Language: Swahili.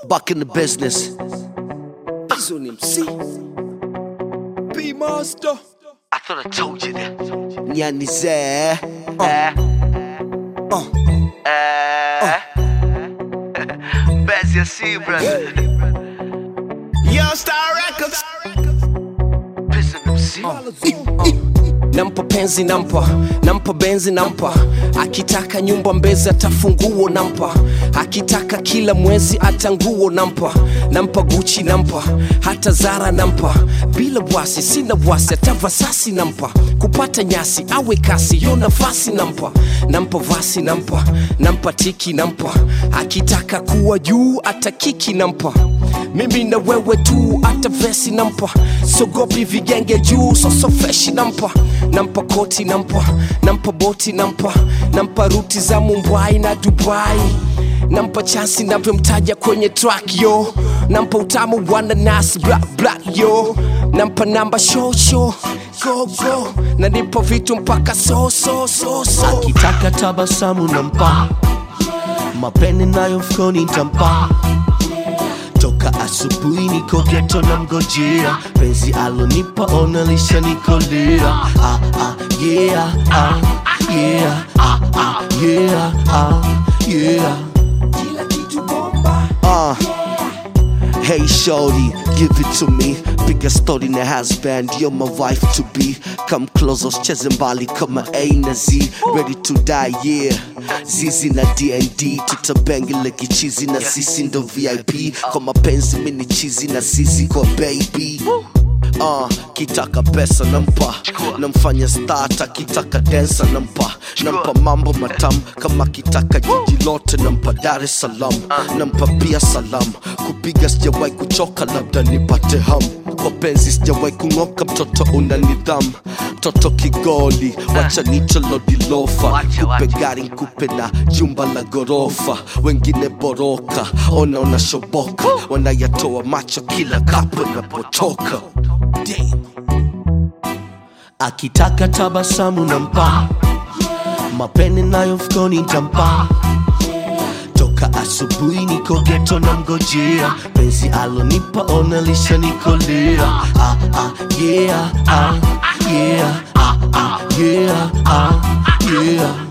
back in the business. Hizo ni MC P Master I thought I told you that. Nyani zee. uh, Eh. Best you see, brother. Young Star Records Prison MC. nampa penzi nampa nampa benzi nampa akitaka nyumba mbezi atafunguo nampa akitaka kila mwezi hata nguo nampa nampa guchi nampa hata zara nampa bila wasi sina wasi hata vasasi nampa kupata nyasi awe kasi yo nafasi nampa nampa vasi nampa nampa tiki nampa akitaka kuwa juu hata kiki nampa mimi na wewe tu hata vesi nampa sogopi vigenge juu soso freshi nampa nampa koti nampa nampa boti nampa nampa ruti za mumbai na dubai nampa chansi navyomtaja kwenye track yo nampa utamu wananas black black yo nampa namba shosho go go na nipo vitu mpaka so so so so akitaka tabasamu nampa mapene nayo mfukoni ntampa toka asubuhi niko geto na mgojea penzi alonipa ona lishanikolea ah, ah, yeah, ah, yeah, ah, ah, yeah, ah, yeah. Uh. Hey shorty, give it to me. Piga story na husband, you're my wife to be. Come close, usicheze mbali kama A na Z. Ready to die, yeah. Zizi na DND, tutabengile kichizi na sisi ndo VIP. Kwa mapenzi mini chizi na sisi kwa baby. Uh, kitaka pesa nampa namfanya stata kitaka densa nampa nampa mambo matam kama kitaka jiji lote nampa dar es salaam nampa pia salam kupiga sijawahi kuchoka labda nipate ham kwa penzi sijawahi kung'oka mtoto una nidham mtoto kigoli wacha nicholodilofa kupe gari nkupe na jumba la gorofa wengine boroka ona unashoboka wanayatoa macho kila kapo inapotoka Damn. akitaka tabasamu nampa mapene nayo mfukoni ntampa toka asubuhi niko geto na mgojea penzi alonipa ona lishanikolea ah, ah, yeah, ah, yeah, ah, ah, yeah, ah, yeah.